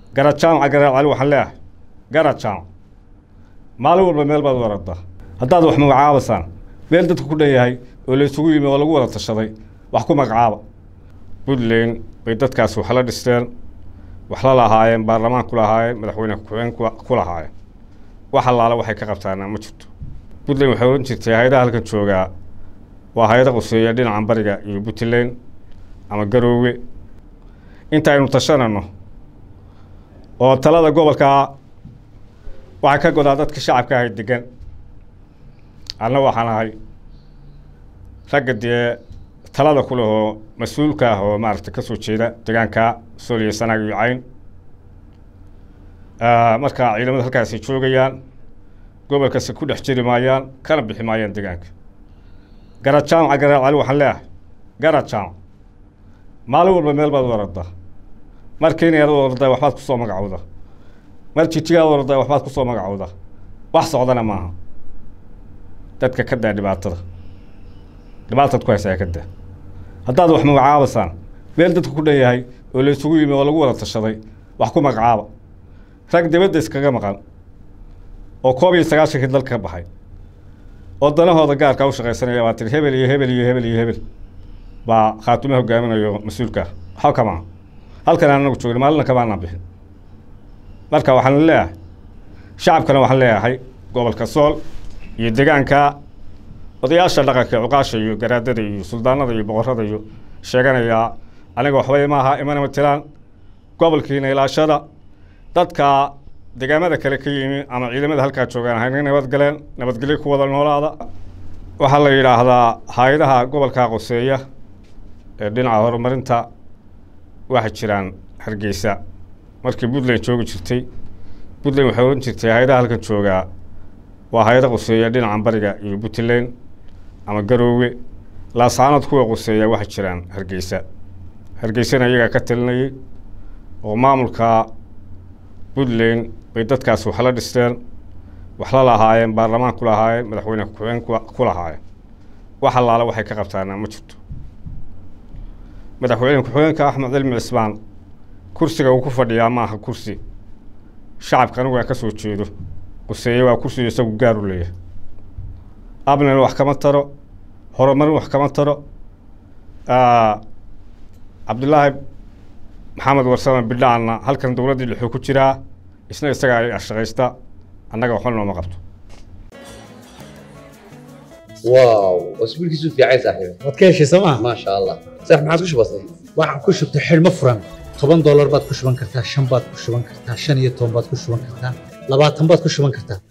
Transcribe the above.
garad jaamaca garaad cali waxaan leeyahay garad jaamac maalin walba meel baad warada haddaad wax magacaabaysaan meel dadku ku dhan yahay oo la isugu yimi oo lagu wada tashaday wax ku magacaaba puntland bay dadkaasi wax la dhisteen wax la lahaayeen baarlamaan ku lahaayeen madaxweyne ku-xigeen ku lahaayeen wax allaale waxay ka qabtaana ma jirto puntland waxay ohan jirtay hay-adaha halkan joogaa waa hay-ada quseeya dhinacan bariga iyo puntland ama garoowe inta aynu tashanayno oo talada gobolkaa waxay ka godaa dadka shacabka ahay degan anna waxaan ahay ragga dee talada ku lehoo mas-uulka ah oo maaragtay kasoo jeeda deegaanka sooliya sanaag iyo cayn marka ciidamada halkaasi joogayaan gobolkasi ku dhex jiri maayaan kana bixi maayaan deegaanka garad jaamaca garaad cali waxaan leeyahay garad jaamac maalin walba meel baad warada mar keniyaad warada waxbaad kusoo magacowda mar jijigaad warada waxbaad kusoo magacowda wax socdana maaha dadka ka daa dhibaatada dhibaataad ku haysaa ka daa haddaad wax magacaabaysaan meel dadku ku dhan yahay oo la isugu yimi oo lagu wada tashaday wax ku magacaaba rag dibadda iskaga maqan oo koob iyo sagaashankii dalka ka baxay oo danahooda gaarkaa u shaqaysanaya baa tiri hebel iyo hebel iyo hebel iyo hebel baa khaatume hogaaminayo mas-uulka waxba kamaa halkan anagu joogna maalina kamaanaan bixin marka waxaan leeyahay shacabkana waxaan leeyahay gobolka sool iyo deegaanka odayaasha dhaqanka cuqaasha iyo garaadada iyo suldaanada iyo boqorada iyo sheeganayaa aniga waxbay maaha imana matilaan gobolkiina ilaashada dadka deegaamada kale ka yimi ama ciidamada halkaa joogaan hayna nabadgaleen nabadgelyo ku wada noolaada waxaa la yidhaahdaa hay-adaha gobolkaa qoseeya ee dhinaca horumarinta waxay jiraan hargeysa markii puntland joogi jirtay puntland waxay ohan jirtay hay-adaha halkan joogaa waa hay-ada quseeya dhinacan bariga iyo puntland ama garoowe laasaanood kuwa quseeya waxay jiraan hargeysa hargeysana iyagaa ka talinayay oo maamulka puntland bay dadkaasi wax la dhisteen wax la lahaayeen baarlamaan ku lahaayeen madaxweyne ku-xigeen ku lahaayeen wax allaale waxay ka qabtaana ma jirto madaxweyne ku-xigeenka axmed cilmi cismaan kursiga uu ku fadhiyaa maaha kursi shacabka anigu aan ka soo jeedo quseeye waa kursiga isagu gaar u leeyahay abnel wax kama taro horumarin wax kama taro cabdulaahi maxamed warsame bidhaanna halkan dowladdii dhexuu ku jiraa isna isagaa shaqaysta annaga waxba nooma qabto واو اسبوعك في عايز صاحبي waad ka heshay sooma ما شاء الله صح ما عاد وش بصير waxaan ku shubtay xidhmo furan toban doolar baad ku shuban kartaa shan baad ku shuban kartaa shan iyo toban baad ku shuban kartaa labaatan baad ku shuban kartaa